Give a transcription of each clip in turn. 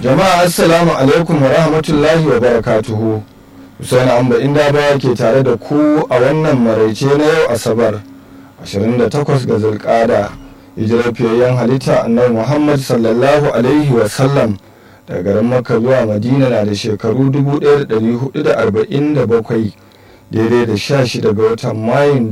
jama'a assalamu alaikum wa rahmatullahi wa barakatuhu Hussein Amba inda ba ke tare da ku a wannan maraice na yau asabar 28 ga zulkada hijirar fiyayyen halitta annabi Muhammad sallallahu alaihi wa sallam daga garin Makka zuwa Madina na da shekaru 1447 daidai da 16 ga watan Mayun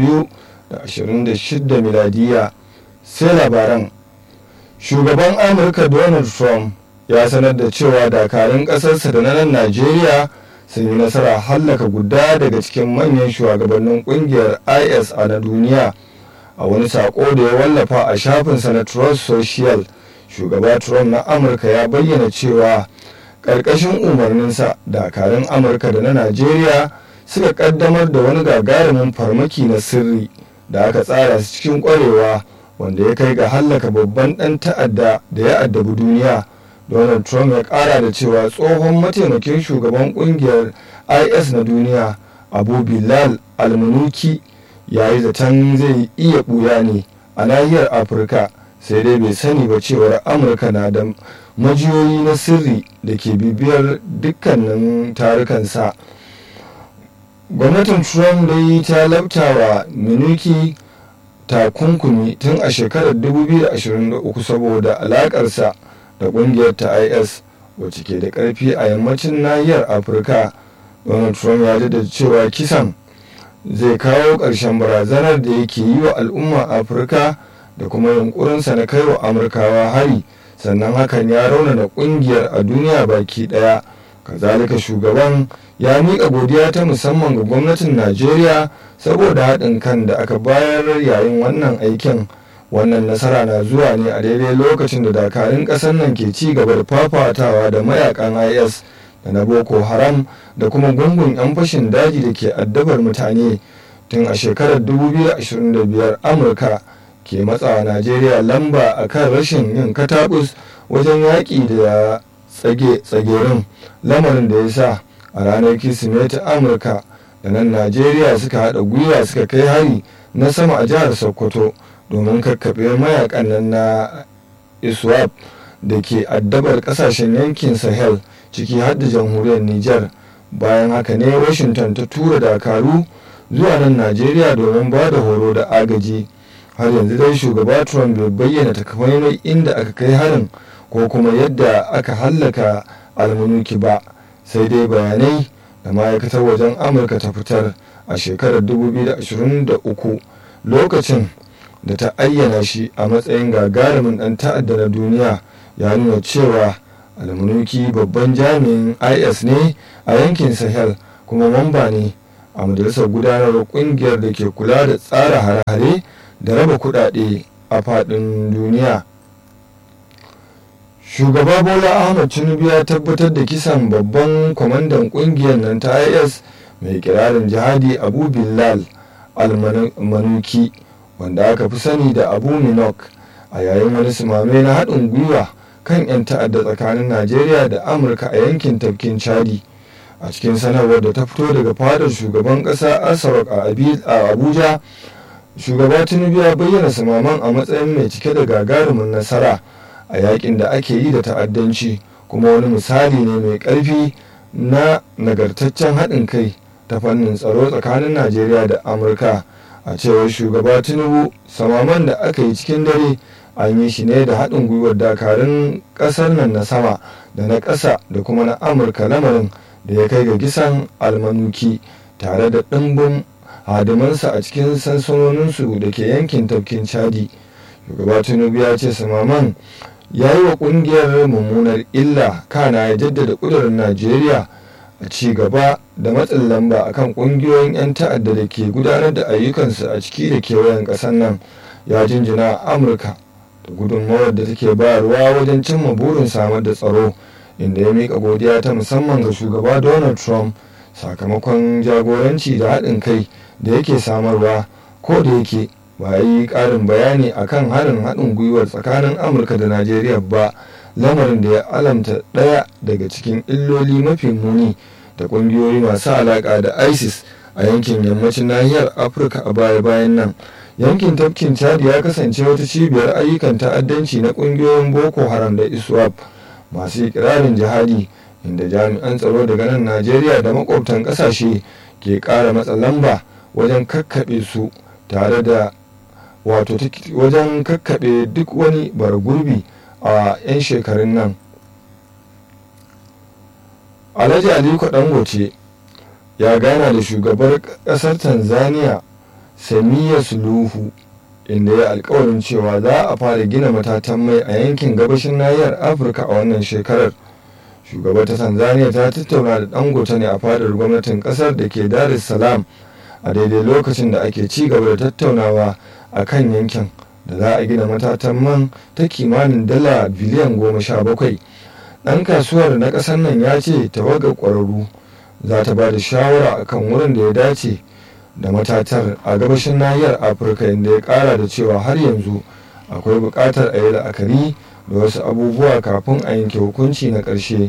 2026 miladiya sai labaran shugaban Amurka Donald Trump ya sanar da cewa dakarun ƙasarsa da na nan Najeriya sun yi nasara hallaka guda daga cikin manyan shugabannin kungiyar is a na duniya a wani sako da ya wallafa a shafinsa na trust social shugaba trump na amurka ya bayyana cewa ƙarƙashin umarninsa dakarun amurka da na najeriya suka ƙaddamar da wani gagarumin farmaki na sirri da aka tsara su cikin ƙwarewa wanda ya kai ga hallaka babban ɗan ta'adda da ya addabi duniya donald trump ya kara da cewa tsohon mataimakin shugaban kungiyar is na duniya abu bilal almanuki ya yi zaton zai iya buya ne a nahiyar afirka sai dai bai sani ba cewar amurka na da majiyoyi na sirri da ke bibiyar dukkanin tarukansa gwamnatin trump dai ta labtawa minuki takunkumi tun a shekarar 2023 saboda alakarsa da kungiyar ta is wacce ke da karfi a yammacin nahiyar afirka donald trump ya da cewa kisan zai kawo ƙarshen barazanar da yake yi wa al'umma afirka da kuma yunkurinsa na kai wa amurkawa hari sannan hakan ya raunana kungiyar a duniya baki daya kazalika shugaban ya miƙa godiya ta musamman ga gwamnatin najeriya saboda haɗin kan da aka bayar yayin wannan aikin wannan nasara na zuwa ne a daidai lokacin da dakarun ƙasar nan ke ci gaba da fafatawa da mayakan is da na boko haram da kuma gungun 'yan fashin daji da ke addabar mutane tun a shekarar 2025 amurka ke matsawa najeriya lamba a kan rashin yin katabus wajen yaƙi da tsage-tsagerin lamarin da ya sa a ranar kirsimeti amurka da nan najeriya suka haɗa gwiwa suka kai hari na sama a jihar sokoto domin kakkaɓe mayakan nan na iswap da ke addabar ƙasashen yankin sahel ciki har da jamhuriyar niger bayan haka ne washington ta tura dakaru zuwa nan najeriya domin ba da horo da agaji har yanzu dai shugaba trump bai bayyana takamaimai inda aka kai harin ko kuma yadda aka hallaka almanuki ba sai dai bayanai da ma'aikatar wajen amurka ta fitar a shekarar 2023 lokacin da ta ayyana shi a matsayin gagarumin ɗan ta'adda na duniya ya nuna cewa almanuki babban jami'in is ne a yankin sahel kuma mamba ne a majalisar gudanar kungiyar da ke kula da tsara hare-hare da raba kudade a faɗin duniya shugaba bola ahmad tinubu ya tabbatar da kisan babban kwamandan kungiyar nan ta is mai kirarin jihadi abu bilal almanuki wanda aka fi sani da abu minok a yayin wani simame na haɗin gwiwa kan 'yan ta'adda tsakanin najeriya da amurka a yankin tafkin chadi a cikin sanarwar da ta fito daga fadar shugaban ƙasa asarok a abuja shugaba tinubu ya bayyana simaman a matsayin mai cike da gagarumin nasara a yakin da ake yi da ta'addanci kuma wani misali ne mai ƙarfi na nagartaccen haɗin kai ta fannin tsaro tsakanin najeriya da amurka a cewar shugaba tinubu samaman da aka yi cikin dare an yi shi ne da haɗin gwiwar dakarun ƙasar nan na sama da na ƙasa da kuma na amurka lamarin da ya kai ga kisan almanuki tare da ɗimbin hadimansa a cikin sansanoninsu da ke yankin tafkin chadi shugaba tinubu ya ce samaman ya yi wa ƙungiyar mummunar illa kana ya jaddada ƙudurin najeriya a ci gaba da matsin lamba akan ƙungiyoyin 'yan ta'adda da ke gudanar da ayyukansu a ciki da kewayen ƙasar nan ya jinjina amurka da gudunmawar da take bayarwa wajen cimma burin samar da tsaro inda ya miƙa godiya ta musamman ga shugaba donald trump sakamakon jagoranci da haɗin kai da yake samarwa ko da yake ba yi ƙarin bayani akan harin haɗin gwiwar tsakanin amurka da najeriya ba lamarin da ya alamta ɗaya daga cikin illoli mafi muni da ƙungiyoyi masu alaƙa da isis a yankin yammacin nahiyar afirka a baya-bayan nan yankin tafkin chad ya kasance wata cibiyar ayyukan ta'addanci na ƙungiyoyin boko haram da iswap masu ikirarin jihadi inda jami'an tsaro daga nan najeriya da makwabtan kasashe ke ƙara matsa lamba wajen kakkaɓe su tare da wato wajen kakkaɓe duk wani bara gurbi a 'yan shekarun nan alhaji aliko dangote ya gana da shugabar ƙasar tanzania samiya suluhu inda ya alkawarin cewa za a fara gina matatan mai a yankin gabashin nahiyar afirka a wannan shekarar shugabar ta tanzania ta tattauna da dangote ne a fadar gwamnatin kasar da ke dar es salaam a daidai lokacin da ake ci gaba da tattaunawa a kan yankin da za a gina matatan man ta kimanin dala biliyan goma sha bakwai ɗan kasuwar na ƙasar nan ya ce tawagar ƙwararru za ta ba da shawara akan wurin da ya dace da matatar a gabashin nahiyar afirka inda ya ƙara da cewa har yanzu akwai buƙatar a yi la'akari da wasu abubuwa kafin a yanke hukunci na ƙarshe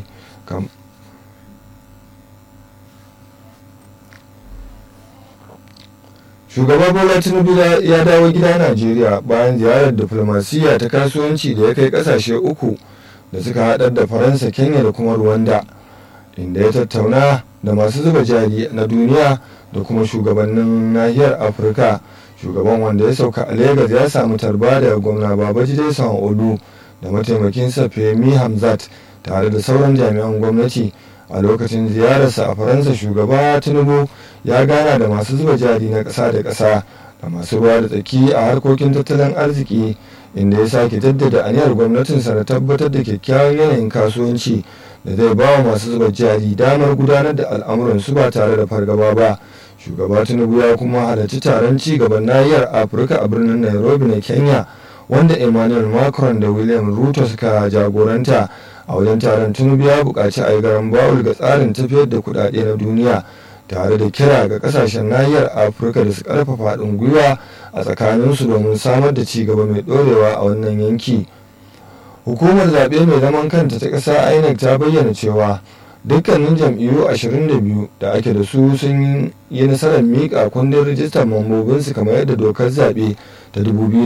shugaba bola tinubu ya dawo gida najeriya bayan ziyarar diflomasiyya ta kasuwanci da ya kai kasashe uku da suka haɗar da faransa kenya da kuma rwanda inda ya tattauna da masu zuba jari na duniya da kuma shugabannin nahiyar afirka shugaban wanda ya sauka a lagos ya samu tarba da gwamna babajide sanwo-olu da mataimakinsa femi hamzat tare da sauran jami'an gwamnati a lokacin ziyararsa a faransa shugaba tinubu ya gana da masu zuba jari na ƙasa da ƙasa da masu ruwa da tsaki a harkokin tattalin arziki inda ya sake jaddada aniyar gwamnatinsa na tabbatar da kyakkyawan yanayin kasuwanci da zai ba wa masu zuba jari damar gudanar da al'amuransu ba tare da fargaba ba shugaba tinubu ya kuma halarci taron ci gaban nahiyar afirka a birnin nairobi na kenya wanda emmanuel macron da william ruto suka jagoranta a wajen taron tinubu ya buƙaci a yi garan bawul ga tsarin tafiyar da kuɗaɗe na duniya tare da kira ga kasashen nahiyar afirka da su karfafa haɗin gwiwa a tsakaninsu domin samar da ci gaba mai ɗorewa a wannan yanki hukumar zaɓe mai zaman kanta ta ƙasa inec ta bayyana cewa dukkanin jam'iyyu 22 da ake da su sun yi nasarar miƙa kundin rijistar mambobinsu kamar yadda dokar zaɓe ta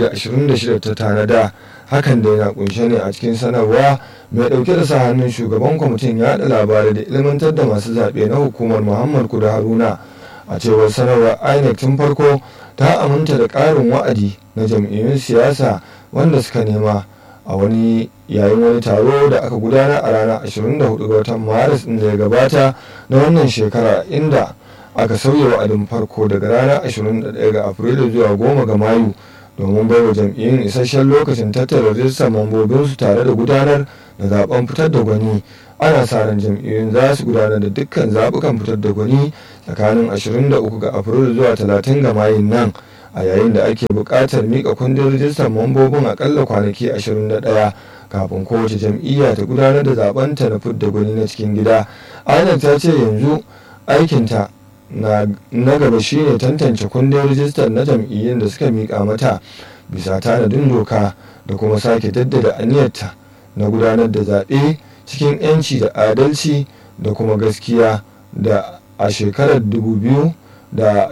2026 ta tanada hakan da yana kunshe ne a cikin sanarwa mai ɗauke da sa hannun shugaban kwamitin yaɗa labarai da ilmantar da masu zaɓe na hukumar muhammad kuda haruna a cewar sanarwar inec tun farko ta aminta da ƙarin wa'adi na jam'iyyun siyasa wanda suka nema a wani yayin wani taro da aka gudanar a ranar 24 ga watan maris da ya gabata na wannan shekara inda aka sauya wa'adin farko daga ranar 21 ga afrilu zuwa 10 ga mayu domin baiwa jam'iyyun isasshen lokacin tattara rijistar mambobinsu tare da gudanar da zaben fitar da gwani ana sa ran jam'iyyun za su gudanar da dukkan zaɓukan fitar da gwani tsakanin 23 ga afrilu zuwa 30 ga mayun nan a yayin da ake buƙatar mika kundin rijistar mambobin akalla kwanaki 21 kafin kowace jam'iyya ta gudanar da zabenta na fidda gwani na cikin gida inec ta ce yanzu aikinta na gaba shine tantance kundin rijistar na jam'iyyun da suka mika mata bisa tanadin doka da kuma sake daddada aniyarta na gudanar da zaɓe cikin 'yanci da adalci da kuma gaskiya da a shekarar 2000 da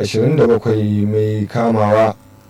27 mai kamawa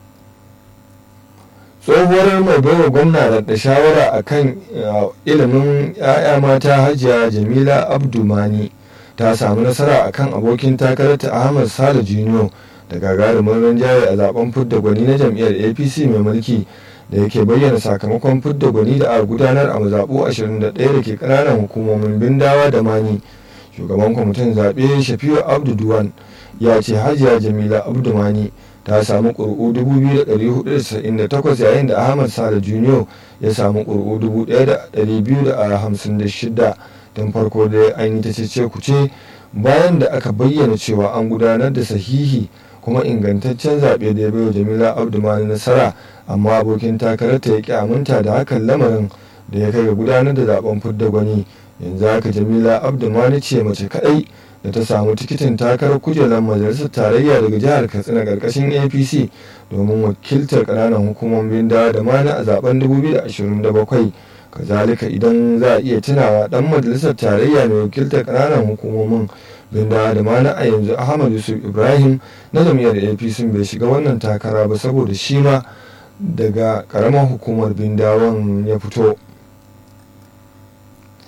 tsohuwar mai baiwa gwamna da shawara a kan ilimin 'ya'ya mata hajiya jamila abdulmani ta samu nasara a kan abokin takararta ahmad sale junior da gagarumin rinjaye a zaben fidda gwani na jam'iyyar apc mai mulki da yake bayyana sakamakon fidda gwani da a gudanar a mazaɓu 21 da ke ƙananan hukumomin bindawa da mani shugaban kwamitin zaɓe shafiu abdu duwan ya ce hajiya jamila abdumani ta samu ƙuri'u 2,498 yayin da ahmad sale junior ya samu ƙuri'u 1,256 tun farko da an yi ta cece kuce bayan da aka bayyana cewa an gudanar da sahihi kuma ingantaccen zaɓe da ya baiwa jamila abdumani nasara amma abokin takararta ya ƙi aminta da hakan lamarin da ya kai ga gudanar da zaben fidda gwani yanzu haka jamila abdumani ce mace kaɗai da ta samu tikitin takarar kujerar majalisar tarayya daga jihar katsina karkashin apc domin wakiltar kananan hukumomin da da mana a zaben 2027 kazalika idan za a iya tunawa dan majalisar tarayya mai wakiltar kananan hukumomin binda da mana a yanzu ahmad yusuf ibrahim na jam'iyyar apc bai shiga wannan takara ba saboda shi ma daga karamar hukumar bindawan ya fito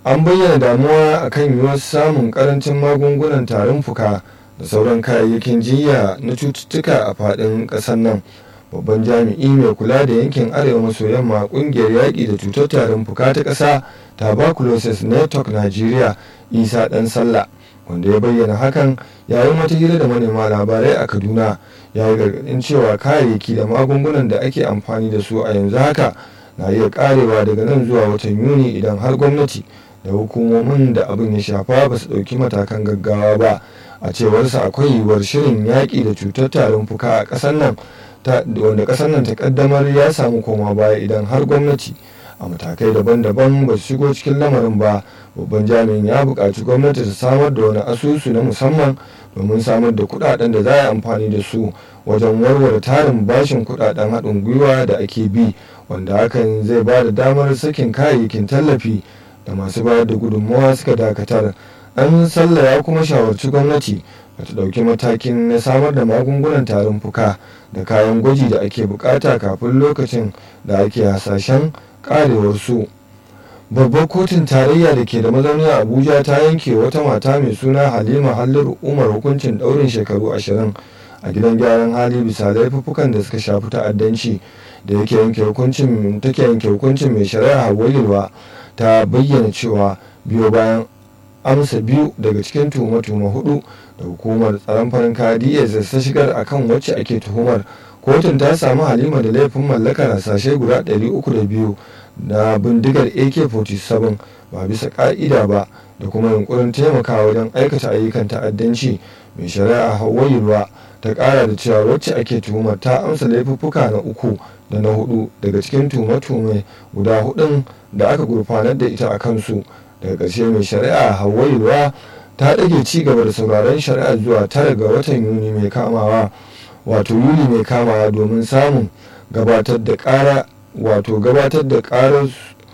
an bayyana damuwa akan yiwuwar samun karancin magungunan tarin fuka da sauran kayayyakin jiya na cututtuka a faɗin ƙasar nan babban jami'i mai kula da yankin arewa maso yamma kungiyar yaƙi da cutar tarin fuka ta ƙasa tuberculosis network nigeria isa ɗan sallah wanda ya bayyana hakan yayin wata hira da manema labarai a kaduna ya yi gargaɗin cewa kayayyaki da magungunan da ake amfani da su a yanzu haka na iya karewa daga nan zuwa watan yuni idan har gwamnati da hukumomin da abin ya shafa ba su ɗauki matakan gaggawa ba a cewarsa akwai yiwuwar shirin yaƙi da cutar tarin fuka a ƙasar nan wanda ƙasar nan ta ƙaddamar ya samu koma baya idan har gwamnati a matakai daban-daban ba su shigo cikin lamarin ba babban jami'in ya buƙaci gwamnati ta samar da wani asusu na musamman domin samar da kuɗaɗen da za a yi amfani da su wajen warware tarin bashin kuɗaɗen haɗin gwiwa da ake bi wanda hakan zai ba da damar sakin kayayyakin tallafi da masu bayar da gudunmawa suka dakatar an sallah ya kuma shawarci gwamnati da ta ɗauki matakin na samar da magungunan tarin fuka da kayan gwaji da ake bukata kafin lokacin da ake hasashen karewar su babbar kotun tarayya da ke da mazauni a abuja ta yanke wata mata mai suna halima halliru umar hukuncin ɗaurin shekaru ashirin a gidan gyaran hali bisa laifuffukan da suka shafi ta'addanci da yake yanke hukuncin take yanke hukuncin mai shari'a hawayilwa ta bayyana cewa biyo bayan amsa biyu daga cikin tuhume-tuhume hudu da hukumar tsaron farin kaya dss ta shigar akan wacce ake tuhumar kotun ta samu halima da laifin mallakar hasashe guda 302 na bindigar ak-47 ba bisa ka'ida ba da kuma yunkurin taimakawa wajen aikata ayyukan ta'addanci mai shari'a hawayilwa ta kara da cewa wacce ake tuhumar ta amsa laifuffuka na uku da na hudu daga cikin tuhume-tuhume guda hudun da aka gurfanar da ita a kansu daga ƙarshe mai shari'a hawairuwa ta ɗage ci gaba da sauraron shari'a zuwa tara ga watan yuni mai kamawa wato yuli mai kamawa domin samun gabatar da ƙara wato gabatar da ƙarar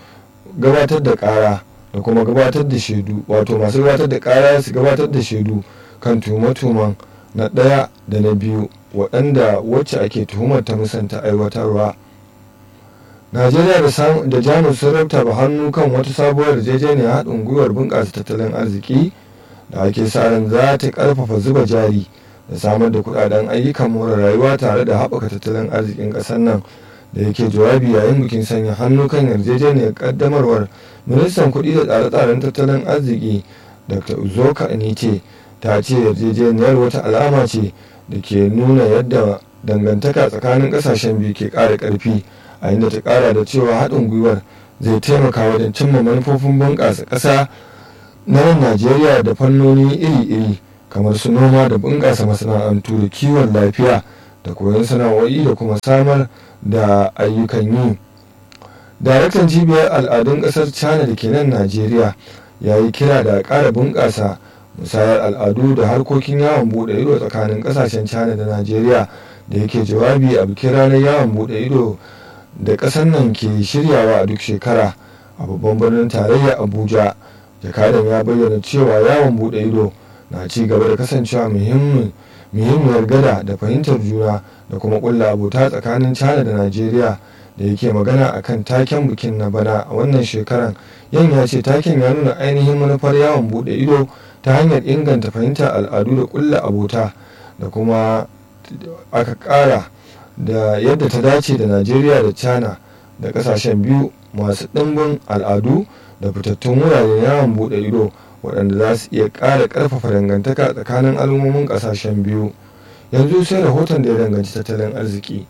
gabatar da ƙara da kuma gabatar da shaidu wato masu gabatar da ƙara su gabatar da shaidu kan tuhume-tuhumen na ɗaya da na biyu waɗanda wacce ake tuhumar ta musanta aiwatarwa najeriya da jamus sun rabtaba hannu kan wata sabuwar yarjejeniyar haɗin gwiwar bunƙasa tattalin arziki da ake sa ran za ta ƙarfafa zuba jari da samar da kuɗaɗen ayyukan more rayuwa tare da haɓaka tattalin arzikin ƙasar nan da yake jawabi yayin bikin sanya hannu kan yarjejeniyar ƙaddamarwar ministan kuɗi da tsare-tsaren tattalin arziki dr uzoka anite ta ce yarjejeniyar wata alama ce da ke nuna yadda dangantaka tsakanin ƙasashen biyu ke ƙara ƙarfi a inda ta kara da cewa haɗin gwiwar zai taimaka wajen cimma manufofin bunƙasa ƙasa na nan najeriya da fannoni iri-iri kamar su noma da bunƙasa masana'antu da kiwon lafiya da koyon sana'o'i da kuma samar da ayyukan yi daraktan cibiyar al'adun ƙasar china da ke nan najeriya ya yi kira da ƙara bunƙasa musayar al'adu da harkokin yawon buɗe ido tsakanin ƙasashen china da najeriya da yake jawabi a bikin ranar yawon buɗe ido da ƙasar nan ke shiryawa a duk shekara a babban birnin tarayya abuja jakadan ya bayyana cewa yawon bude ido na ci gaba da kasancewa muhimmiyar gada da fahimtar juna da kuma kulla abota tsakanin china da najeriya da yake magana akan taken bikin na bana a wannan shekaran yan ya ce taken ya nuna ainihin manufar yawon bude ido ta hanyar inganta fahimtar al'adu da kulla abota da kuma aka kara da yadda ta dace da najeriya da china da kasashen biyu masu ɗimbin al'adu da fitattun wuraren yawon buɗe ido waɗanda za su iya ƙara ƙarfafa dangantaka tsakanin al'ummomin ƙasashen biyu yanzu sai rahoton da ya danganci tattalin arziki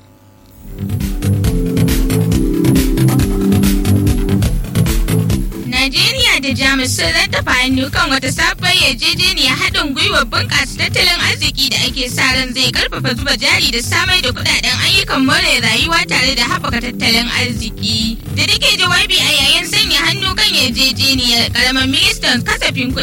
Najeriya da Jamus sun rattafa hannu kan wata sabuwar yarjejeniyar haɗin gwiwar bunƙasa tattalin arziki da ake sa ran zai karfafa zuba jari da samar da kuɗaɗen ayyukan more rayuwa tare da haɓaka tattalin arziki. Da take jawabi a yayin sanya hannu kan yarjejeniyar ƙaramin ministan kasafin kuɗi